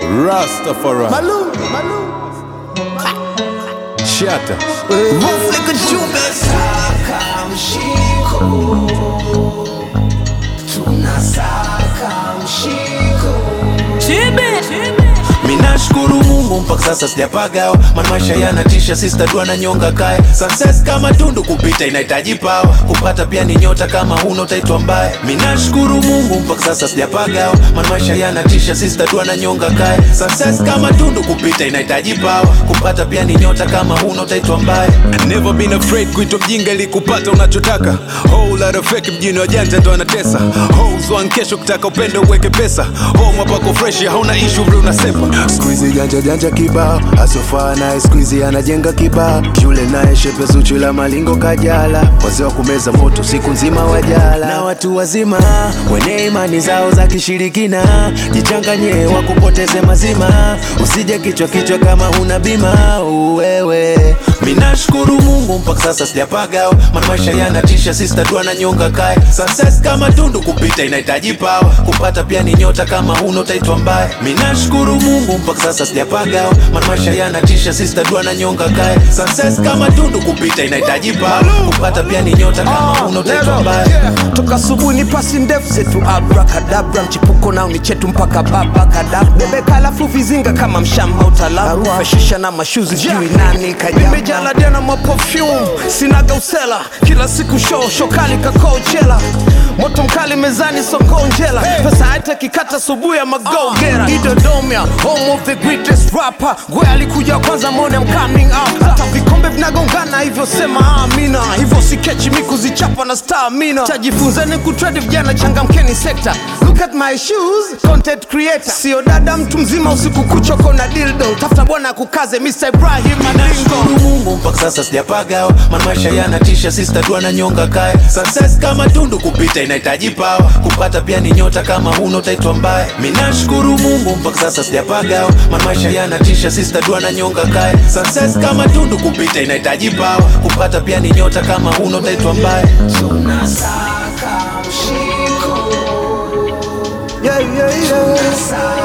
Rastafari. Malou, Malou. Shatter. Roof like a jumbe. Tunasaka mshiko, tunasaka mshiko. Minashukuru Mungu mpaka sasa sijapagawa, maana maisha yanatisha, sister dua na nyonga kaya. Success kama tundu kupita inahitaji pawa, kupata pia ni nyota, kama huna utaitwa mbaya. Minashukuru Mungu mpaka sasa sijapagawa, maana maisha yanatisha, sister dua na nyonga kaya. Success kama tundu kupita inahitaji pawa, kupata pia ni nyota, kama huna utaitwa mbaya. Never been afraid kuitwa mjinga ili kupata unachotaka. Whole lot of fake mjini wajanja ndo anatesa. Hoes wan kesho kutaka upendo uweke pesa. Home hapako fresh hauna issue vile unasepa. Squeezy janja janja kibao asofaa naye squeezy anajenga kibao shule naye shepe zuchu la malingo kajala wazee wa kumeza moto siku nzima wajala na watu wazima wenye imani zao za kishirikina jichanganye wakupoteze mazima usije kichwa kichwa kama huna bima uwewe Minashukuru Mungu mpaka sasa sijapagawa, maana maisha yanatisha, sister dua na nyonga kaya. Success kama tundu kupita inahitaji pawa, kupata pia ni nyota, kama huna utaitwa mbaya. Minashukuru Mungu mpaka sasa sijapagawa, maana maisha yanatisha, sister dua na nyonga kaya. Success kama tundu kupita inahitaji pawa, kupata pia ni nyota, kama huna utaitwa mbaya. Yeah. Toka asubuhi ni pasi ndefu zetu abrakadabra, mchipuko nao ni chetu mpaka baba kadabra. Bebeka alafu vizinga kama mshamba utalaru, fashisha na mashuzi sijui nani kajaba. Nimejala dena mwa perfume, sinaga usela, kila siku show shokali kakochela moto mkali mezani songonjela pesa haitakikata asubuhi ya magogera idodomia home of the greatest rapper gwe alikuja kwanza mone I'm coming up hata vikombe vinagongana hivyo sema amina hivyo sikechi mi kuzichapa na stamina tajifunzeni kutrade vijana changamkeni sekta look at my shoes content creator sio dada mtu mzima usiku kuchoko na dildo tafuta bwana kukaze Mr. Ibrahim Madingo Nashukuru Mungu mpaka sasa sijapagawa, maana maisha yanatisha, sister dua na nyonga kaya. Success kama tundu kupita inahitaji pawa, kupata pia ni nyota, kama huna utaitwa mbaya. Minashukuru Mungu mpaka sasa sijapagawa, maana maisha yanatisha, sister dua na nyonga kaya. Success kama tundu kupita inahitaji pawa, kupata pia ni nyota, kama huna utaitwa mbaya. Tunasaka mshiko, yeah, yeah, yeah. tunasaka